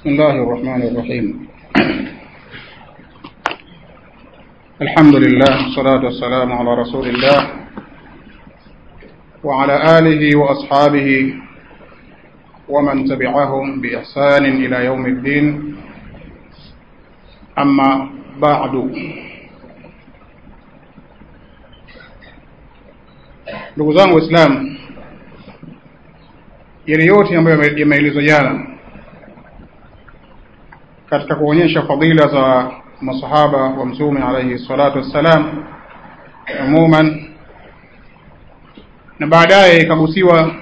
بسم الله الرحمن الرحيم الحمد لله والصلاة والسلام على رسول الله وعلى آله وأصحابه ومن تبعهم بإحسان إلى يوم الدين أما بعد ndugu zangu waislamu yale yote ambayo yameelezwa jana katika kuonyesha fadila za masahaba wa mtume alaihi salatu wassalam umuman na baadaye ikagusiwa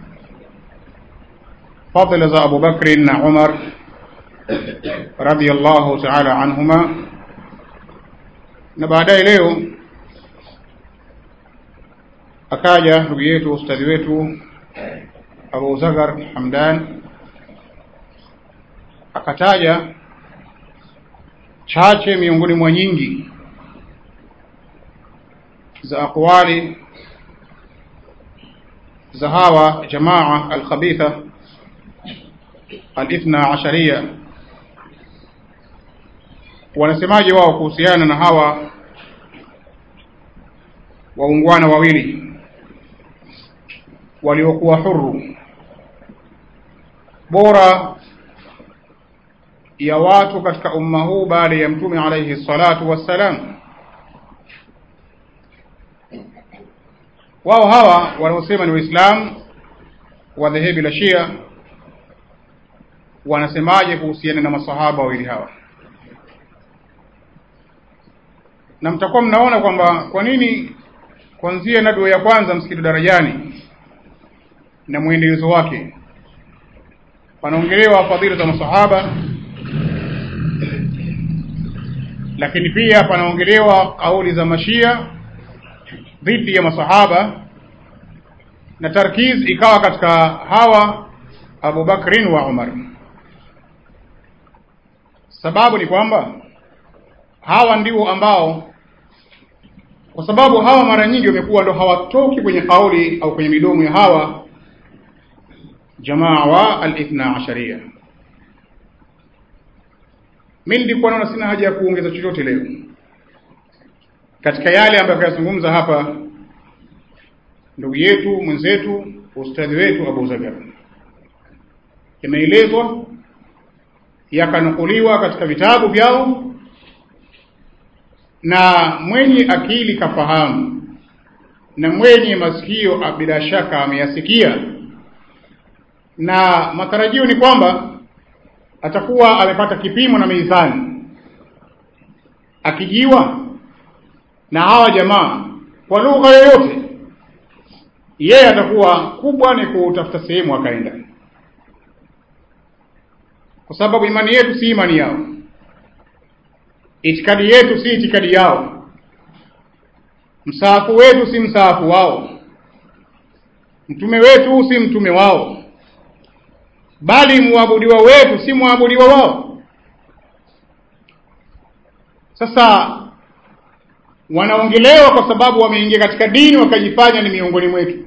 fadila za Abu Bakri na Umar radiyallahu ta'ala anhuma na baadaye leo akaja ndugu yetu ustadhi wetu Abu Zagar Hamdan akataja chache miongoni mwa nyingi za aqwali za hawa jamaa alkhabitha alithna asharia wanasemaje wao kuhusiana na hawa waungwana wawili waliokuwa huru bora ya watu katika umma huu baada ya mtume alayhi salatu wassalam wao hawa wanaosema ni waislamu wa dhehebu la shia wanasemaje kuhusiana na masahaba wawili hawa na mtakuwa mnaona kwamba kwa nini kuanzia nadwa ya kwanza msikiti darajani na mwendelezo wake panaongelewa fadhila za masahaba lakini pia panaongelewa kauli za mashia dhidi ya masahaba na tarkiz ikawa katika hawa Abu Bakrin wa Umar sababu ni kwamba hawa ndio ambao kwa sababu hawa mara nyingi wamekuwa ndo hawatoki kwenye kauli au kwenye midomo ya hawa jamaa wa al-ithna asharia mimi nilikuwa naona sina haja ya kuongeza chochote leo katika yale ambayo kayazungumza hapa ndugu yetu mwenzetu ustadhi wetu Abu Zagar yameelezwa yakanukuliwa katika vitabu vyao na mwenye akili kafahamu na mwenye masikio bila shaka ameyasikia na matarajio ni kwamba atakuwa amepata kipimo na mizani akijiwa na hawa jamaa kwa lugha yoyote yeye atakuwa kubwa ni kutafuta sehemu akaenda kwa sababu imani yetu si imani yao itikadi yetu si itikadi yao msaafu wetu si msaafu wao mtume wetu si mtume wao bali muabudiwa wetu si muabudiwa wao sasa wanaongelewa kwa sababu wameingia katika dini wakajifanya ni miongoni mwetu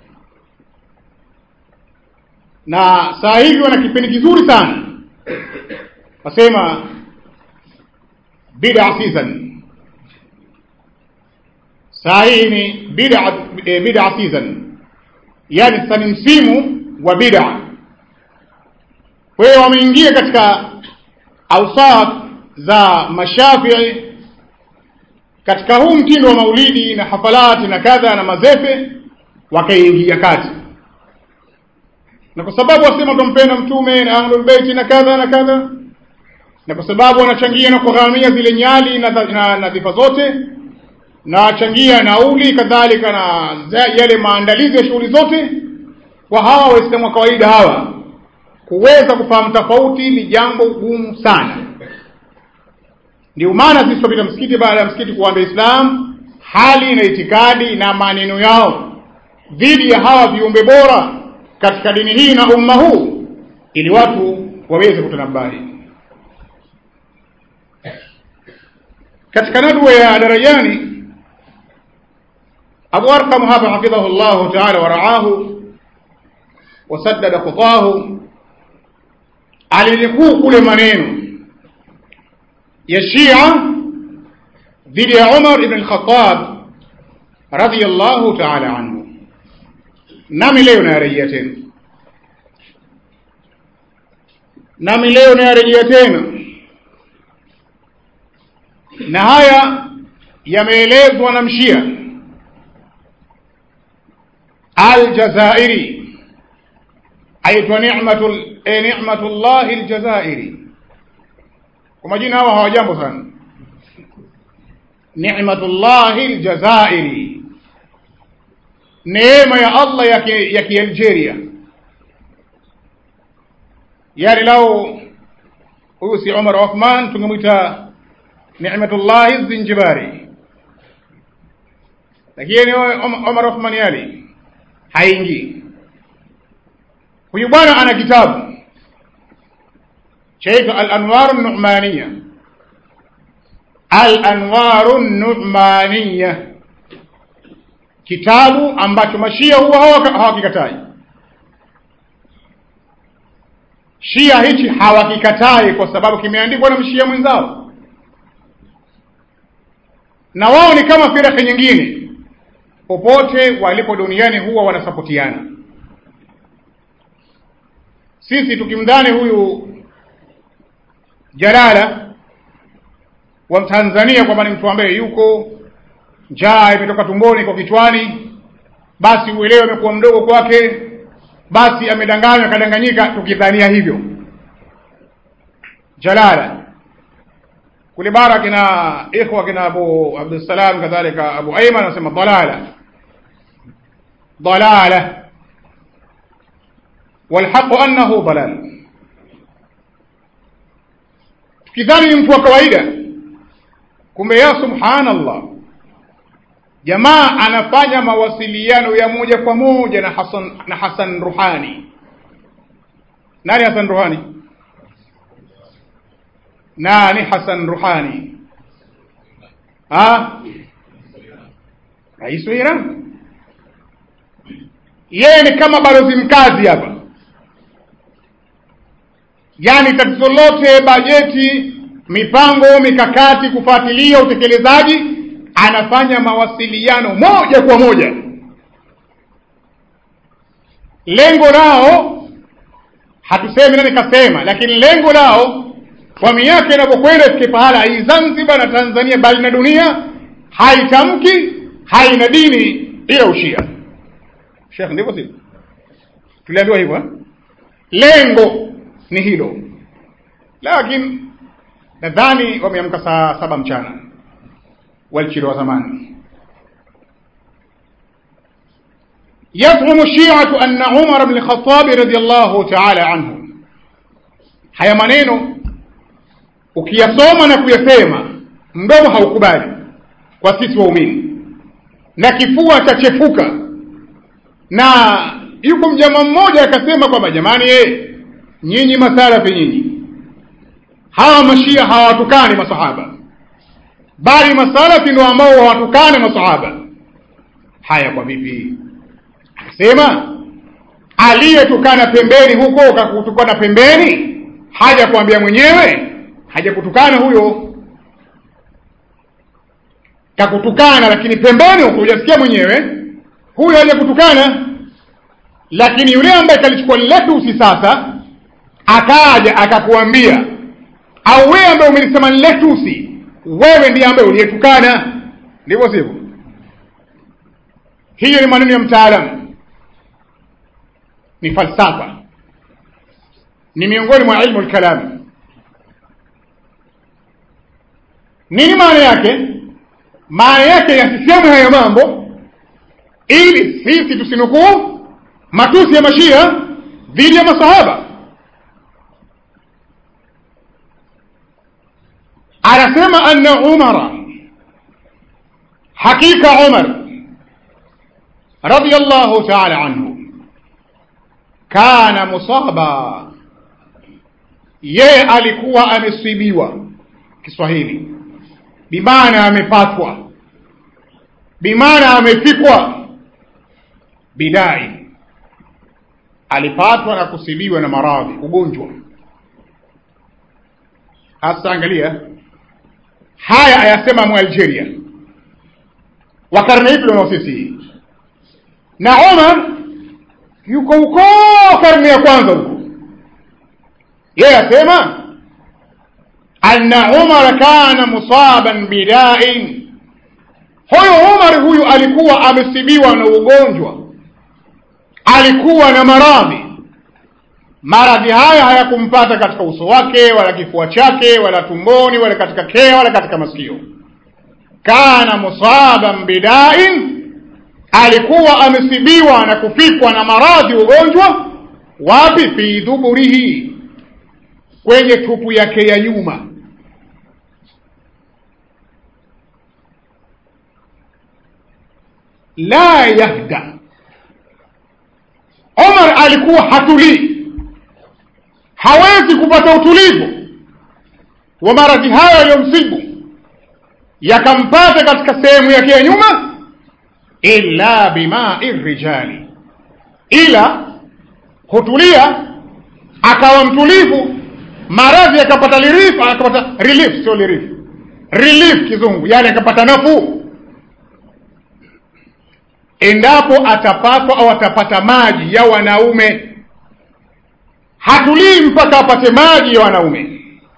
na saa hivi wana kipindi kizuri sana wasema bid'a season saa hii ni bid'a bid'a season yani sasa ni msimu wa bid'a kwa hiyo wameingia katika ausaf za mashafii katika huu mtindo wa maulidi na hafalati na kadha na mazefe wakaingia kati na kwa sababu wasema tumpenda mtume na ahlul bait na kadha na kadha na kwa sababu wanachangia na kugharamia zile nyali na na, na dhifa zote na wachangia nauli kadhalika na yale maandalizi ya shughuli zote kwa hawa waislamu wa kawaida hawa kuweza kufahamu tofauti ni jambo gumu sana ndio maana sisi tupita msikiti baada ya msikiti kuambia Islam hali na itikadi na maneno yao dhidi ya hawa viumbe bora katika dini hii na umma huu ili watu waweze kutanabahi katika nadwa ya darajani Abu Arqam hapa hafidhahu Allah ta'ala wa ra'ahu wasaddada khutahu alinukuu kule maneno ya Shia dhidi ya Umar ibn al-Khattab radiyallahu ta'ala anhu, nami leo nayarejea tena, nami leo nayarejea tena, na haya yameelezwa na mshia Aljazairi aitwa Ni'matul e Ni'matullah Aljazairi. Kwa majina hawa hawajambo sana. Ni'matullah Aljazairi, neema ya Allah ya ki, ya Kialgeria. Yani lao huyu si Umar Othman, tungemwita Ni'matullah Zinjibari, lakini Omar Othman yali haingii. Huyu bwana ana kitabu chaitwa Al-Anwaru Numaniya, Al-Anwaru Numaniya, kitabu ambacho mashia huwa hawakikatai. Shia hichi hawakikatai kwa sababu kimeandikwa na mshia mwenzao, na wao ni kama firaka nyingine popote walipo duniani huwa wanasapotiana. Sisi tukimdhani huyu Jalala wa Tanzania kwamba ni mtu ambaye yuko njaa imetoka tumboni kwa kichwani, basi uelewe amekuwa mdogo kwake, basi amedanganywa akadanganyika, tukidhania hivyo. Jalala kule bara kina ikhwa kina Abu Abdussalam kadhalika Abu Ayman anasema dalala dalala walhaqu annahu dalal, tukidhani ni mtu wa kawaida, kumbe ya subhanallah, jamaa anafanya mawasiliano ya moja kwa moja na Hasan na Hasan Ruhani. Nani Hasan Ruhani? nani Hasan Ruhani? Ha? Rais wa Iran. Yeye ni kama balozi mkazi hapa, yaani tatizo lote, bajeti, mipango, mikakati, kufuatilia utekelezaji, anafanya mawasiliano moja kwa moja. Lengo lao hatusemi nani kasema, lakini lengo lao kwa miaka inapokwenda ifike pahala hii Zanzibar na Tanzania bali na dunia haitamki haina dini ila ushia. Sheikh, ndivyo sivyo? Tuliambiwa hivyo eh? Lengo ni hilo, lakini nadhani wameamka saa saba mchana walchiri wa zamani. Yazumu shiatu anna Umar bn Khattabi radiyallahu ta'ala anhu, haya maneno ukiyasoma na kuyasema mdomo haukubali kwa sisi waumini, na kifua chachefuka. Na yuko mjama mmoja akasema kwamba jamani, ye nyinyi masalafi nyinyi, hawa mashia hawatukani masahaba, bali masalafi ndio ambao hawatukani masahaba. Haya, kwa vipi? Akasema aliyetukana pembeni huko kakutukana pembeni, haja kuambia mwenyewe hajakutukana huyo, kakutukana lakini pembeni huko hujasikia mwenyewe, huyo hajakutukana. Lakini yule ambaye kalichukua lile tusi sasa akaja akakuambia, au wewe ambaye umelisema lile tusi, wewe ndiye ambaye uliyetukana, ndivyo sivyo? Hiyo ni maneno ya mtaalamu, ni falsafa, ni miongoni mwa ilmu al-kalam. Nini maana yake? Maana yake yasisemwe hayo mambo ili sisi tusinukuu matusi ya mashia dhidi ya masahaba. Anasema anna Umara, hakika Umar radiyallahu ta'ala anhu kana musaba, yeye alikuwa amesibiwa. Kiswahili bimaana amepatwa, bimaana amefikwa. Bidai alipatwa na kusibiwa na maradhi, ugonjwa. hasa angalia haya ayasema mwalgeria wa karne hii tulionao sisi na Omar yuko huko karne ya kwanza huko yeye asema anna Umar kana musaban bidain huyo Umar huyu alikuwa amesibiwa na ugonjwa alikuwa na maradhi maradhi haya hayakumpata katika uso wake wala kifua chake wala tumboni wala katika kea wala katika masikio kana musaban bidain alikuwa amesibiwa na kufikwa na maradhi ugonjwa wapi fi dhuburihi kwenye tupu yake ya nyuma la yahda Omar alikuwa hatulii hawezi kupata utulivu wa maradhi hayo yaliyomsibu yakampata katika sehemu yake ya nyuma illa bimai rijali ila hutulia akawa mtulivu maradhi akapata relief akapata relief sio relief relief kizungu yani akapata nafuu endapo atapatwa au atapata maji ya wanaume hatulii mpaka apate maji ya wanaume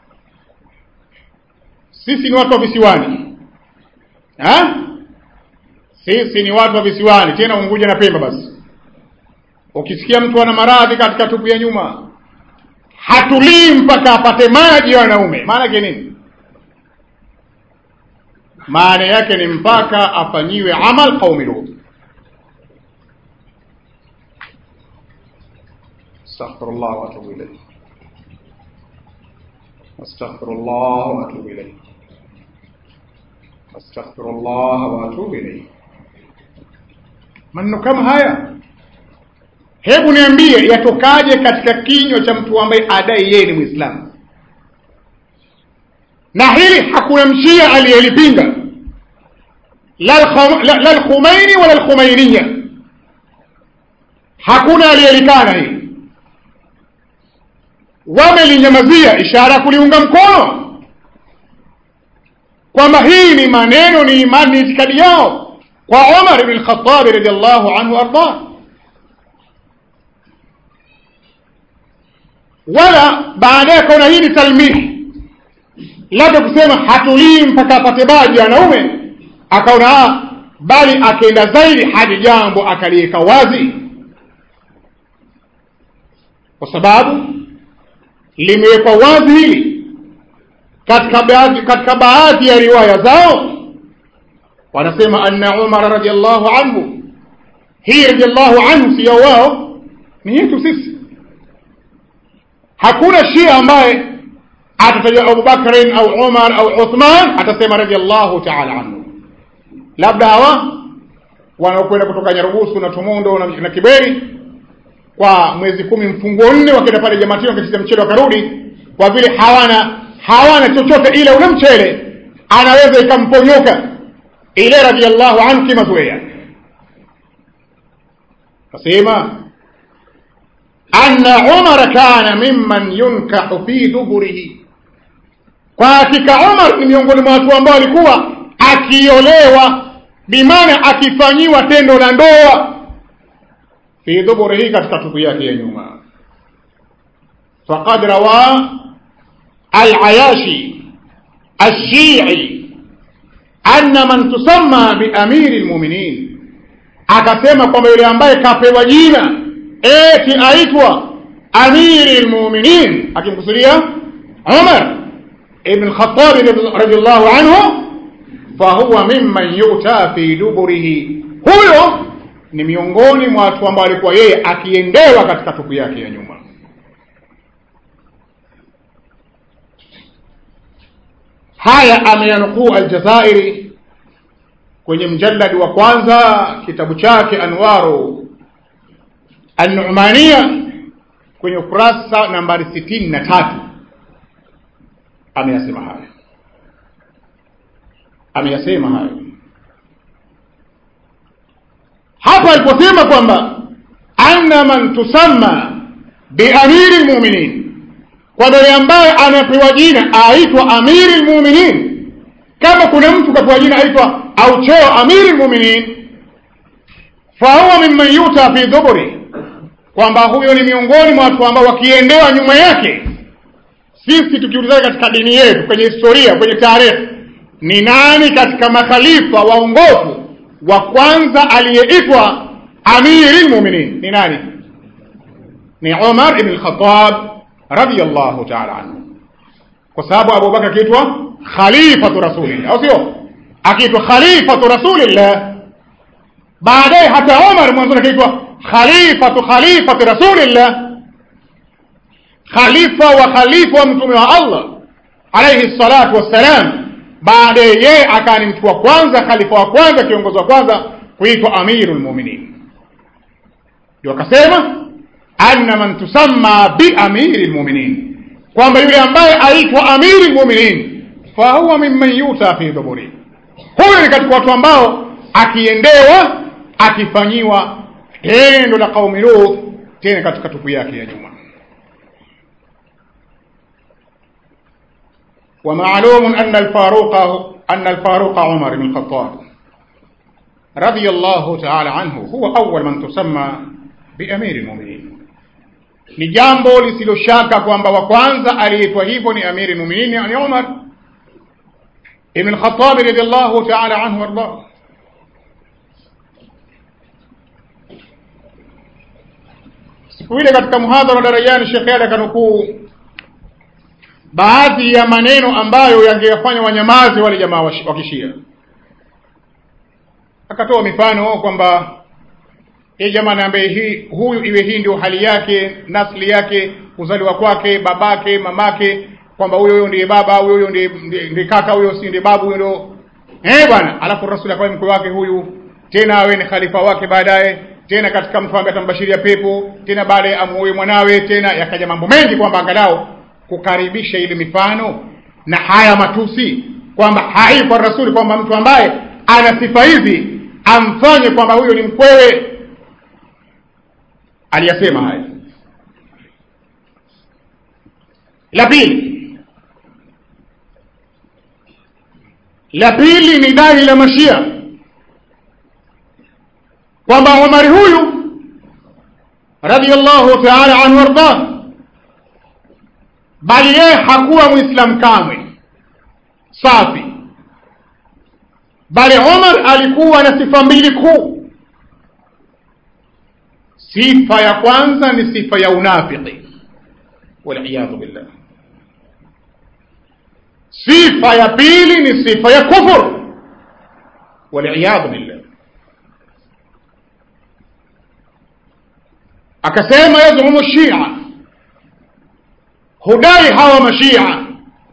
sisi ni watu wa visiwani ha? sisi ni watu wa visiwani tena unguja na pemba basi ukisikia mtu ana maradhi katika tupu ya nyuma hatulii mpaka apate maji ya wanaume maana yake nini maana yake ni mpaka afanyiwe amal qaumi lut استغفر الله واتوب اليه استغفر الله واتوب اليه استغفر الله واتوب اليه maneno kama haya hebu niambie yatokaje katika kinywa cha mtu ambaye adai yeye ni mwislamu na hili hakuna mshia aliyelipinga la lkhumaini wala lkhumainiya hakuna aliyelikana hili wamelinyamazia ishara ya kuliunga mkono kwamba hii ni maneno ni imani ni itikadi yao kwa Umar ibn al-Khattab radiyallahu anhu arda wala baadaye kaona hii ni talmihi labda kusema hatulii mpaka apate baji wanaume akaona bali akaenda zaidi hadi jambo akaliweka wazi kwa sababu limewekwa wazi hili katika baadhi katika baadhi ya riwaya zao wanasema anna Umar radhiallahu anhu hii radhiallahu anhu sio wao ni yetu sisi hakuna shia ambaye atataja Abu Bakrin au Umar au Uthman atasema radhiallahu ta'ala anhu labda hawa wanaokwenda kutoka Nyarugusu na Tumundo na, na Kiberi kwa mwezi kumi mfunguo nne wakienda pale Jamatini wakacheza mchele wakarudi kwa vile hawana hawana chochote ile ule mchele anaweza ikamponyoka ile radhiallahu anhu kimazoea kasema anna umar kana mimman yunkahu fi duburihi kwa hakika umar ni miongoni mwa watu ambao alikuwa akiolewa bimaana akifanyiwa tendo la ndoa fi duburihi katika tupu yake ya nyuma faqad rawa al-ayashi الشيعي anna man tusamma bi amiri lmuminin akasema kwamba yule ambaye kapewa jina eti aitwa amiri lmuminin akimkusudia umar ibn khatabi radiallahu anhu fahuwa mimman yuta fi duburihi huyo ni miongoni mwa watu ambao alikuwa yeye akiendewa katika tupu yake ya nyuma haya ameyanukuu aljazairi kwenye mjalladi wa kwanza kitabu chake anwaru annumania kwenye ukurasa nambari sitini na tatu ameyasema hayo ameyasema hayo hapa aliposema kwamba anna man tusamma biamiri lmuminin kwamba yule ambaye anapewa jina aitwa amiri lmuminin kama kuna mtu kapewa jina aitwa au cheo amiri lmuminin fahuwa mimman yuta fi dhuburi kwamba huyo ni miongoni mwa watu ambao wakiendewa nyuma yake sisi tukiulizana katika dini yetu kwenye historia kwenye tarehe ni nani katika makhalifa waongofu wa kwanza aliyeitwa amiri lmuminin ni nani ni umar ibn lkhatab radiallahu taala anhu kwa sababu abubakar akiitwa khalifatu rasulillah au sio akiitwa khalifatu rasulillah baadaye hata umar mwanzoni akiitwa khalifatu khalifati rasulillah khalifa wa khalifa wa mtume wa allah alaihi salatu wassalam baadaye yeye akawa ni mtu wa kwanza khalifa wa kwanza kiongozi wa kwanza kuitwa amiru lmuminin ndio akasema anna man tusamma biamiri lmuminin kwamba yule ambaye aitwa amiri lmuminin fahuwa mimman yuta fi dhuburi huyo ni katika watu ambao akiendewa akifanyiwa tendo la qaumi Lut tena katika tupu yake ya nyuma. ومعلوم أن الفاروق أن الفاروق عمر بن الخطاب رضي الله تعالى عنه هو أول من تسمى بأمير المؤمنين ni jambo lisiloshaka kwamba wa kwanza aliyeitwa hivyo ni amiri lmuminin yani umar ibn lkhatabi radiallahu taala anhu waardah siku ile katika muhadhara darajani shekhe yale akanukuu baadhi ya maneno ambayo yangewafanya wanyamazi wale jamaa wa kishia akatoa mifano kwamba hii jamaa ambaye hii huyu iwe hii ndio hali yake nasli yake kuzaliwa kwake babake mamake kwamba huyo huyo ndiye baba huyo huyo ndiye ndiye kaka huyo si ndiye babu huyo ndio eh bwana alafu rasuli akawa mkwe wake huyu tena awe ni khalifa wake baadaye tena katika mtu ambaye atambashiria pepo tena baadaye amuoe mwanawe tena yakaja mambo mengi kwamba angalau kukaribisha ile mifano na haya matusi kwamba hai kwa rasuli kwamba mtu ambaye ana sifa hizi amfanye kwamba huyo ni mkwewe aliyasema haya la pili la pili ni dai la mashia kwamba umari huyu radiallahu taala anhu wardah bali yeye hakuwa mwislam kamwe safi bali umar alikuwa na sifa mbili kuu sifa ya kwanza ni sifa ya unafiki waliyadhu billah sifa ya pili ni sifa ya kufur waliyadhu billah akasema yazhumu shia hudai hawa mashia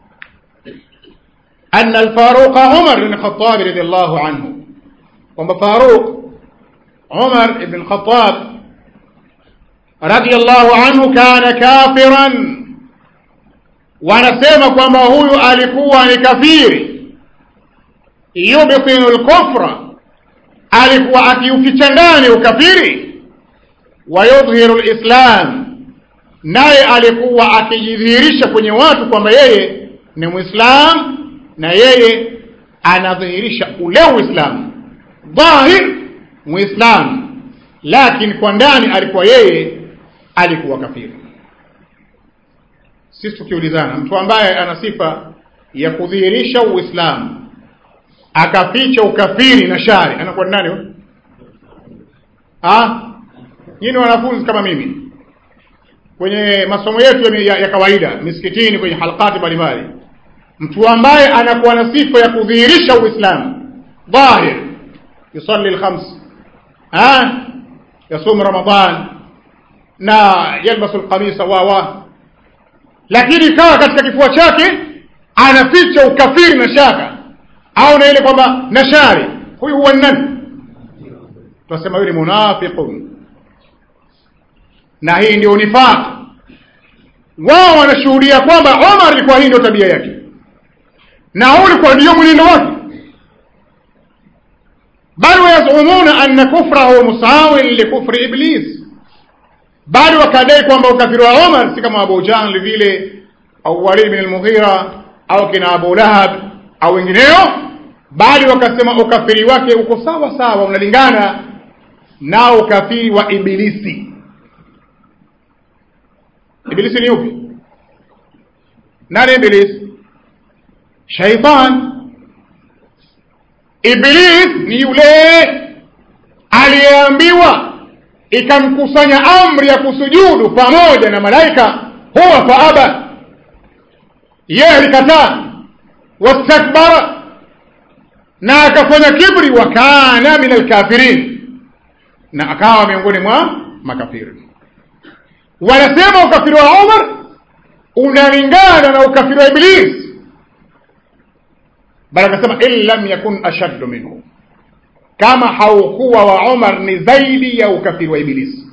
أن الفاروق عمر بن الخطاب رضي الله عنه kwamba Faruq Umar ibn Khattab radiyallahu anhu kana kafiran, wanasema kwamba huyu alikuwa ni kafiri, yubtinu lkufra, alikuwa akiuficha ndani ukafiri, wa yudhiru lislam, naye alikuwa akijidhihirisha kwenye watu kwamba yeye ni Mwislam na yeye anadhihirisha ule Uislamu dhahir Muislam, lakini kwa ndani alikuwa yeye alikuwa kafiri. Sisi tukiulizana, mtu ambaye ana sifa ya kudhihirisha Uislamu akaficha ukafiri na shari anakuwa nani huyo? Ah, nyinyi wanafunzi kama mimi kwenye masomo yetu ya, ya kawaida misikitini, kwenye halakati mbalimbali, mtu ambaye anakuwa na sifa ya kudhihirisha Uislamu dhahir, yusalli alkhams, ah, yasum Ramadan na yalbasu alqamisa wa wa, lakini ikawa katika kifua chake anaficha ukafiri na shaka au na ile kwamba na shari, huyu huwa nani? Tunasema yule munafiqun, na hii ndio nifaq. Wao wanashuhudia kwamba Omar alikuwa hii ndio tabia yake na huu ulikuwa ndio mwenendo wake, bal wayazumuna anna kufrahu musawin likufri iblis, bali wakadai kwamba ukafiri wa Omar si kama Abu Jahl vile au Walid bin al-Mughira au kina Abu Lahab au wengineo bali wakasema ukafiri wake uko sawa sawa unalingana na ukafiri wa ibilisi ibilisi ni upi nani ibilisi shaitan iblis ni yule aliyeambiwa ikamkusanya amri ya kusujudu pamoja na malaika huwa faaba yeye alikataa wastakbara na akafanya kibri wa kana min alkafirin na akawa miongoni mwa makafiri wanasema ukafiri wa umar unalingana na ukafiri wa iblis bali akasema in lam yakun ashaddu minhu kama haukuwa wa umar ni zaidi ya ukafiri wa ibilisi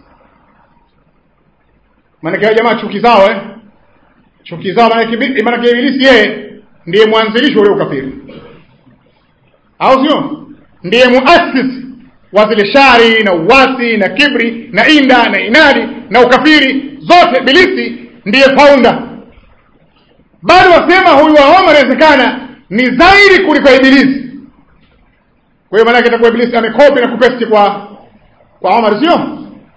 maanake jamaa chuki zao eh? chuki zao maanake ibilisi yeye ndiye mwanzilishi ule ukafiri au sio ndiye muasisi wa zile shari na uwasi na kibri na inda na inadi na ukafiri zote ibilisi ndiye founder bado wasema huyu wa Omar inawezekana ni zaidi kuliko ibilisi kwa hiyo maanake itakuwa ibilisi amekopi na kupesti kwa kwa Omar sio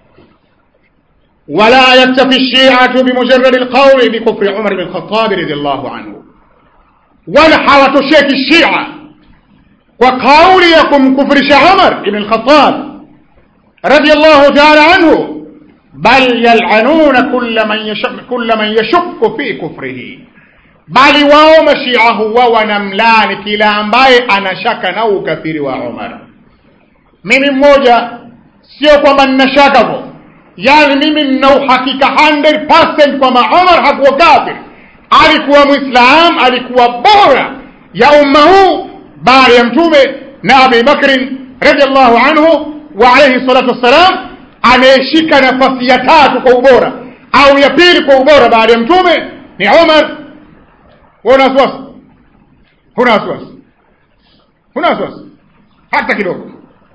ولا يكتفي الشيعة بمجرد القول بكفر عمر بن الخطاب رضي الله عنه ولا حواتشيك الشيعة وقول يكم كفر عمر بن الخطاب رضي الله تعالى عنه بل يلعنون كل من يشك كل من يشك في كفره bali wao mashia huwa wanamlani kila ambaye anashaka na ukafiri wa Umar. Mimi mmoja, sio kwamba nina shaka vo, yani mimi nina uhakika 100% kwamba Umar hakuwa kafir, alikuwa Muislam, alikuwa bora ya umma huu baada ya Mtume na Abi Bakrin radhiallahu anhu wa alayhi salatu wassalam, anayeshika nafasi ya tatu kwa ubora au ya pili kwa ubora baada ya Mtume ni Umar wewe una wasiwasi? Huna wasiwasi? Huna wasiwasi hata kidogo,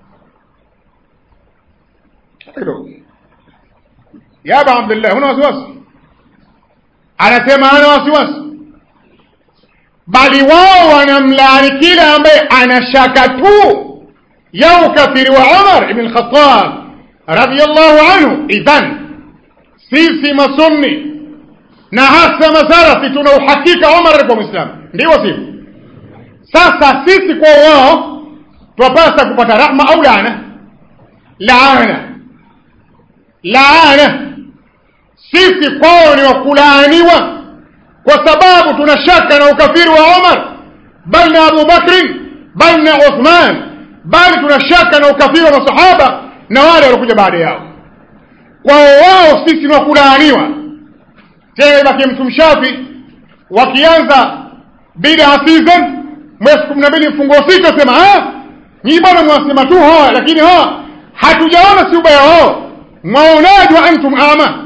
hata kidogo. Ya Aba Abdullah, huna wasiwasi? Anasema hana wasiwasi, bali wao wanamlaani kila ambaye anashaka tu ya ukafiri wa Umar ibn Khattab radhiyallahu anhu. Idhan sisi masunni na hasa masalafi tuna uhakika Omar alikuwa Muislamu, ndio sivyo? Sasa sisi kwa wao twapasa kupata rahma au laana? Laana, laana. Sisi kwao ni wakulaaniwa, kwa sababu tuna shaka na ukafiri wa Omar, bal na Abu Bakrin, bal na Uthman, bali tuna shaka na ukafiri wa masahaba na wale waliokuja baada yao. Kwao wao sisi ni wakulaaniwa tena ibaki mtu mshafi wakianza bid'a season mwezi kumi na mbili mfungo sita sema nyinyi bwana mwasema tu hawa lakini hawa hatujaona si ubaya wao mwaonaje wa antum ama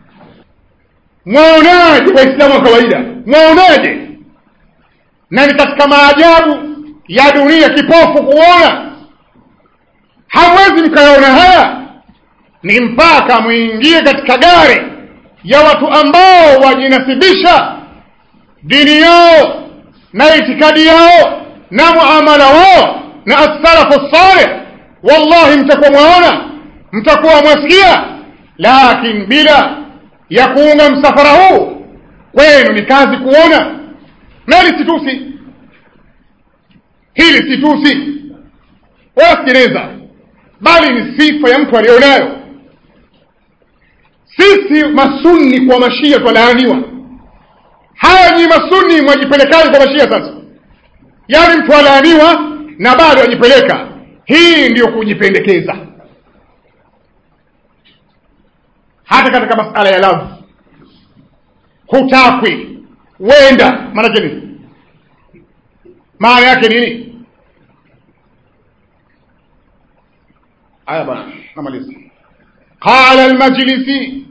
mwaonaje waislamu wa kawaida mwaonaje na ni katika maajabu ya dunia kipofu kuona hamwezi mkayaona haya ni mpaka mwingie katika gari ya watu ambao wajinasibisha dini yao na itikadi yao na muamala wao na as-salafu salih wallahi mtakuwa mwaona mtakuwa mwasikia lakini bila ya kuunga msafara huu kwenu ni kazi kuona nali situsi hili situsi wasikiliza bali ni sifa ya mtu aliyonayo sisi masunni kwa mashia twalaaniwa haya nyi masunni mwajipelekaje kwa mashia sasa yaani mtu alaaniwa na bado ajipeleka hii ndiyo kujipendekeza hata katika masala ya lavu hutakwi wenda maanake nini maana yake nini haya bana namaliza قال المجلسي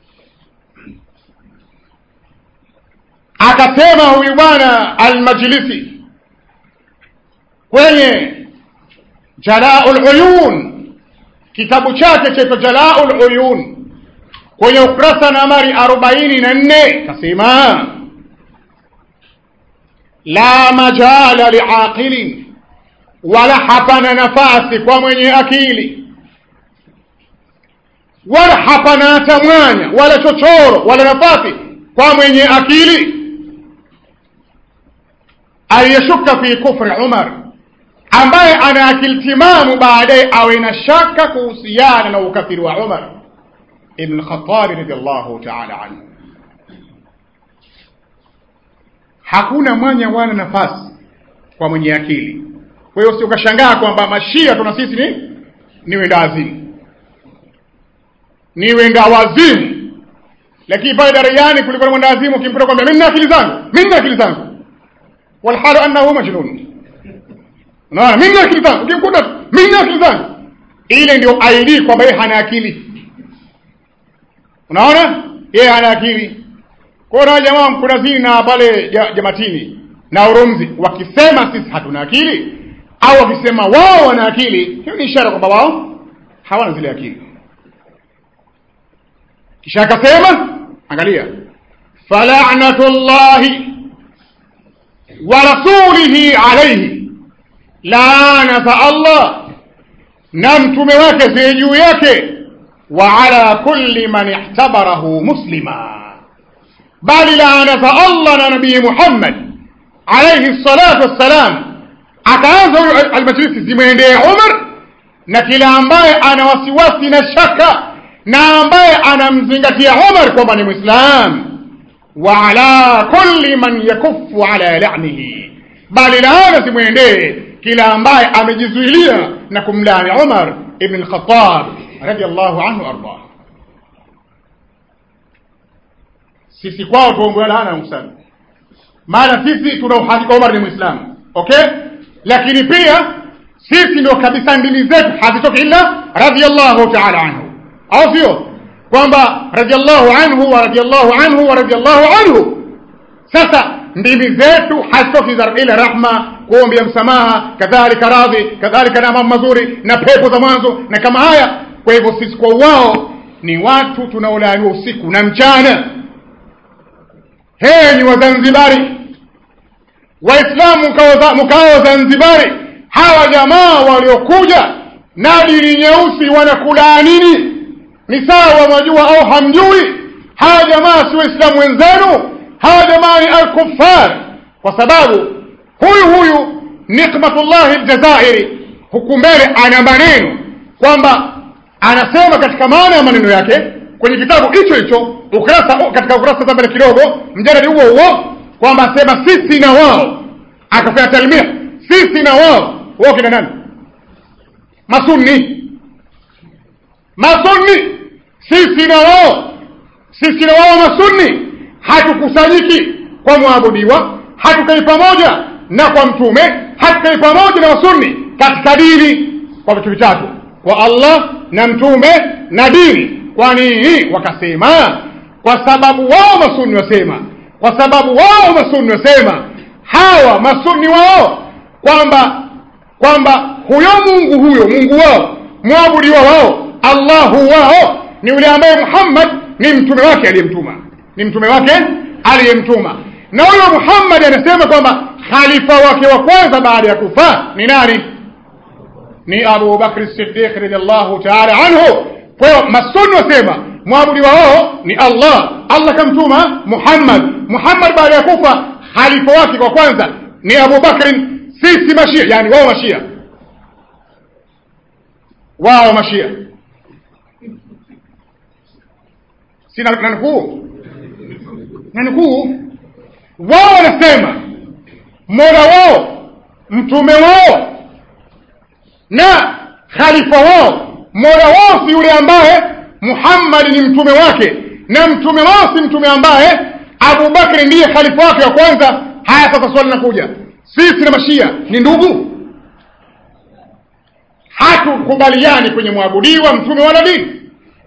akasema huyu bwana almajlisi kwenye jalaul uyun kitabu chake chaitwa jalaul uyun kwenye ukurasa nambari arobaini na nne kasema la majala liaqilin wala hapana nafasi kwa mwenye akili wala hapana hata mwanya wala chochoro wala nafasi kwa mwenye akili aliyeshuka fi kufri umar ambaye ana akili timamu baadaye awe na shaka kuhusiana na ukafiri wa umar ibn khatabi radiallahu taala anhu hakuna mwanya wala nafasi kwa mwenye akili kwa hiyo usiukashangaa kwamba mashia tuna sisi ni ni wenda wazimu ni wenda wazimu lakini pale darajani kulikuwa na mwenda wazimu ukimkuta kwamba mimi nina akili zangu mimi nina akili zangu walhalu annahu majnun unaona mimi nina akili zangu ukimkuta mimi nina akili zangu ile ndio ID kwamba yeye hana akili unaona yeye hana akili kwa hiyo jamaa mkunazini na pale jamatini na urumzi wakisema sisi hatuna akili au wakisema wao wana akili hiyo ni ishara kwamba wao hawana zile akili kisha akasema angalia falanatullahi wa rasulihi alaihi laana za allah na mtume wake ziwe juu yake wa ala kulli man ihtabarahu muslima bali laana za allah na nabii muhammad alaihi salatu wassalam akaanza huyu almajlisi zimwendee umar na kila ambaye ana wasiwasi na shaka na ambaye anamzingatia umar kwamba ni mwislam wa ala kulli man yakufu ala lanihi bali laana zimwendee kila ambaye amejizuilia na kumlani umar ibn lkhatab radiallahu anhu ardah sisi kwao tuongoa laana musana maana sisi tuna uhakika umar ni mwislamu okay lakini pia sisi ndio kabisa ndimi zetu hazitoki illa radiallahu taala anhu au sio kwamba radiallahu anhu wa radiallahu anhu wa radiallahu anhu sasa ndimi zetu hazitoki ila rahma kuombea msamaha kadhalika radhi kadhalika na mambo mazuri na pepo za mwanzo na kama haya kwa hivyo sisi kwa wao ni watu tunaolaaniwa usiku na mchana hee ni wazanzibari waislamu mkao zanzibari hawa jamaa waliokuja na dini nyeusi wanakula nini ni sawa mwajua au hamjui hawa jamaa si waislamu wenzenu hawa jamaa ni alkufar kwa sababu huyu huyu nikmatullahi ljazairi huku mbele ana maneno kwamba anasema katika maana ya maneno yake kwenye kitabu hicho hicho ukurasa katika ukurasa za mbele kidogo mjadali huo huo kwamba asema sisi na wao akafanya talmia sisi na wao wao kina nani masunni masunni sisi na wao sisi na wao masunni hatukusanyiki kwa mwabudiwa hatukai pamoja na kwa mtume hatukai pamoja na wasunni katika dini kwa vitu vitatu kwa allah na mtume na dini kwa nini wakasema kwa sababu wao masunni wasema kwa sababu wao masunni wasema hawa masunni wao kwamba kwamba huyo mungu huyo mungu wao mwabudiwa wao allahu wao ni yule ambaye muhammad ni mtume wake aliyemtuma ni mtume wake aliyemtuma na huyo muhammadi anasema kwamba khalifa wake wa kwanza baada ya kufa ni nani ni abu bakri sidiq radiallahu taala anhu kwa hiyo masuni wasema mwabudiwa wao ni allah allah kamtuma muhammad muhammad baada ya kufa khalifa wake kwa kwanza ni abu bakrin sisi mashia yani wao mashia wao mashia sina nanukuu nanukuu wao wanasema mola wao mtume wao na khalifa wao mola wao si yule ambaye muhammadi ni mtume wake na mtume wao si mtume ambaye abubakri ndiye khalifa wake wa kwanza haya sasa swali linakuja sisi na mashia ni ndugu hatukubaliani kwenye mwabudiwa mtume wala dini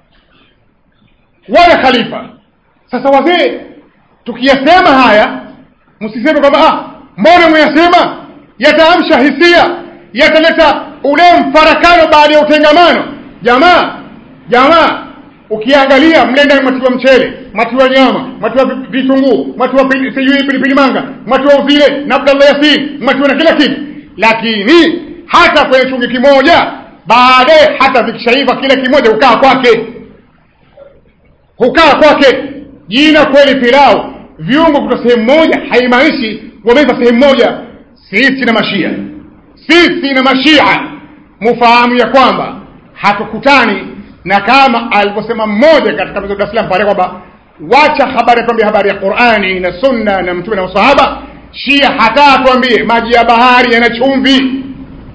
wala khalifa sasa wazee tukiyasema haya msiseme kwamba ah mbona mweyasema yataamsha hisia yataleta ule mfarakano baada ya utengamano jamaa jamaa ukiangalia mle ndani matiwa mchele matiwa nyama matiwa vitunguu matiwa pili- sijui pilipili manga matiwa uzile na abdallah yasin matiwa na kila kitu lakini hata kwenye chungi kimoja baadaye hata vikishaiva kile kimoja hukaa kwake hukaa kwake jina kweli pilau viungo kutoka sehemu moja haimaanishi wameiva sehemu moja sisi na mashia sisi na mashia mufahamu ya kwamba hatukutani na kama alivyosema mmoja katika mzee Dar es Salaam pale kwamba wacha habari atuambie habari ya Qur'ani na sunna na mtume na masahaba shia hata atuambie maji ya bahari yana chumvi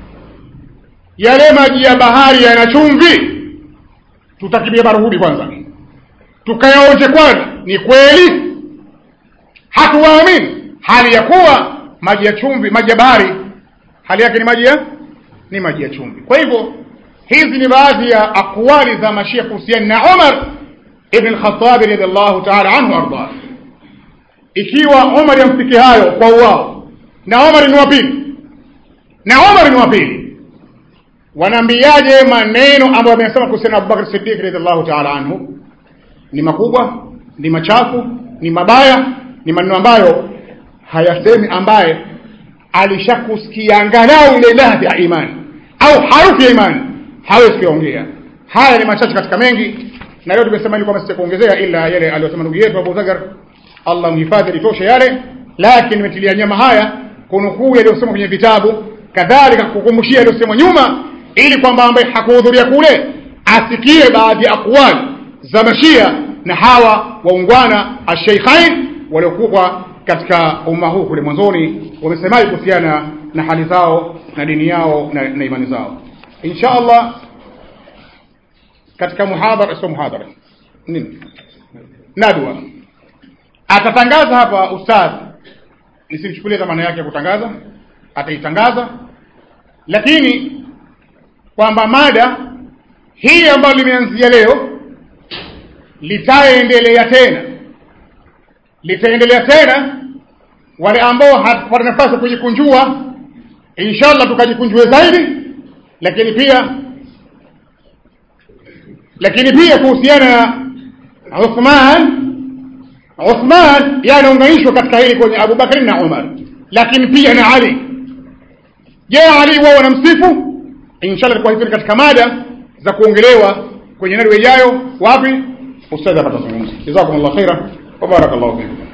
yale maji ya bahari yana chumvi tutakibia barahudi kwanza tukayaonje kwanza ni kweli hatuwaamini hali ya kuwa maji ya chumvi maji ya bahari hali yake ni maji ya ni maji ya chumvi kwa hivyo hizi ni baadhi ya akwali za mashia kuhusiana na Umar ibn al-Khattab radhiallahu ta'ala anhu arda ikiwa Umar yamfiki hayo kwa uwao na Umar ni wa pili na Umar ni wa pili wanaambiaje maneno ambayo amesema kuhusiana na Abubakar Siddiq radhiallahu ta'ala anhu ni makubwa ni machafu ni mabaya ni maneno ambayo hayasemi ambaye alishakusikia angalau ile ladha ya imani au harufu ya imani hawezi kuongea haya ni machache katika mengi na leo tumesema ili kwamba sita kuongezea ila yale aliyosema ndugu yetu Abu Zagar Allah mhifadhi litoshe yale lakini nimetilia nyama haya kunukuu yaliyosema kwenye vitabu kadhalika kukumbushia yaliyosemwa nyuma ili kwamba ambaye hakuhudhuria kule asikie baadhi ya akwali za mashia na hawa waungwana asheikhain waliokuwa katika umma huu kule mwanzoni wamesemaje kuhusiana na hali zao na dini yao na, na imani zao insha allah katika muhadhara sio muhadhara nini nadwa atatangaza hapa ustadh nisimchukulie maana yake ya kutangaza ataitangaza lakini kwamba mada hii ambayo limeanzia leo litaendelea tena litaendelea tena wale ambao hawapata nafasi ya kujikunjua inshallah tukajikunjue zaidi lakini pia lakini pia kuhusiana na Uthman Uthman yanaunganishwa katika hili kwenye Abu Bakari na Umar lakini pia na Ali je Ali wao wanamsifu inshallah kwa hivyo katika mada za kuongelewa kwenye nadi ijayo wapi ustadhi atazungumza jazakumullahu khaira wa barakallahu fikum